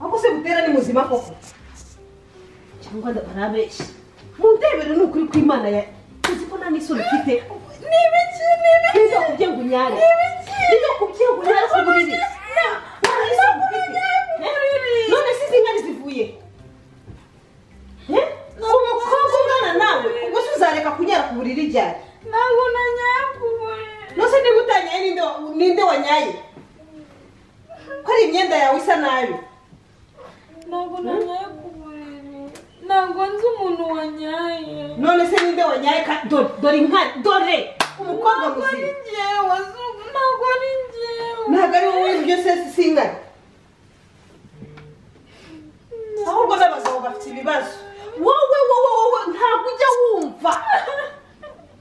aho se butera ni muzima koko cyangwa barabeshya mu ndebero ni ukuri kw'imana ya uzi ko nta n'isura ufite ni ibiki ni ibiki nizo kubye ngo unyare nizo kubye ngo unyare ku buriri nta n'isura ufite none se izi nkari zivuye umukobwa ungana nawe ubwo se uzareka kunyara ku buriri ryari ntabwo nanyaye ku buriri nose niba utanyaye ninde wa- ninde wanyaye ko ari imyenda yawe isa nabi ntabwo nanyaye ku buriri ntabwo nzi umuntu wanyaye none se ninde wanyaye ka- dore dore inka dore umukobwa ntabwo ari muzima njyewe zuba ntabwo ari njyewe ntabwo ari wowe ibyo se si ingari ahubwo n'abagabo bafite ibibazo wowe wowe wowe ntabwo ujya wumva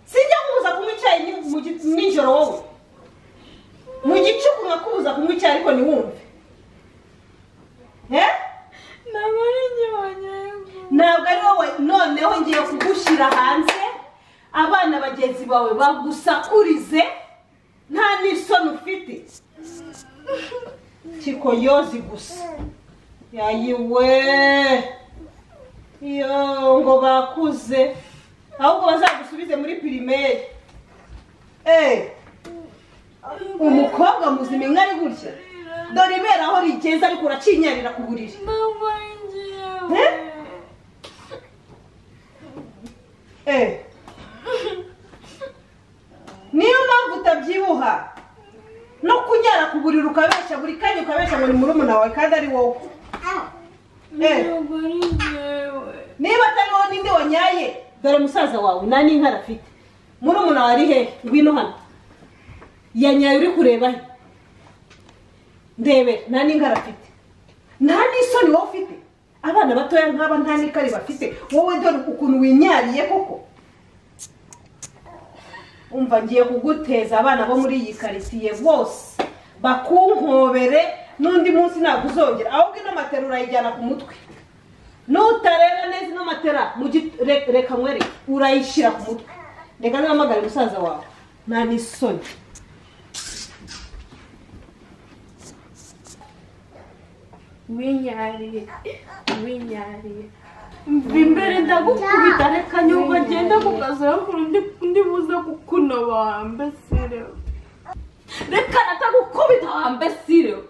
sijya kubuza kunywa icyayi ni- mu gi- nijoro wowe mu gicuku nkakubuza kunywa icyayi ariko ntiwumve eh? ntabwo ari njyewe wanyaye ku buriri ntabwo ari wowe noneho ngiye kugushyira hanze abana bagenzi bawe bagusakurize nta n'isoni ufite kikoyozi gusa yayiwe iyo ngo bakuze ahubwo bazagusubize muri pirimeri eee umukobwa muzima inka ari gutya dore ibera aho rigeze ariko uracinyarira ku buriri ntabwo ari njyewe Eh. niyo mpamvu utabyibuha no kunyara ku buriri ukabeshya buri kanya ukabeshya ngo ni murumuna wawe kandi ari wowe Eh. ntabwo ari njyewe niba atari wowe ninde wanyaye dore musaza wawe nta n'inka arafite murumuna wawe ari hehe ngwino hano yanyaye uri kureba he ndebera nta n'inka arafite nta n'isoni wowe ufite abana batoya nk'aba nta n'ikari bafite wowe dore ukuntu winyariye koko umva ngiye kuguteza abana bo muri iyi karitsiye bose bakunkobere n'undi munsi ntabwo uzongera ahubwo ino matera urayijyana ku mutwe nutareba neza ino matera mu gi- re- reka nkwereke urayishyira ku mutwe reka ntihamagare musaza wawe nta n'isoni winyariye winyariye mva imbere ndagukubita reka nyuma agenda kukaziraho kuri undi undi buze kukunoba wambesireho reka natagukubita wambesireho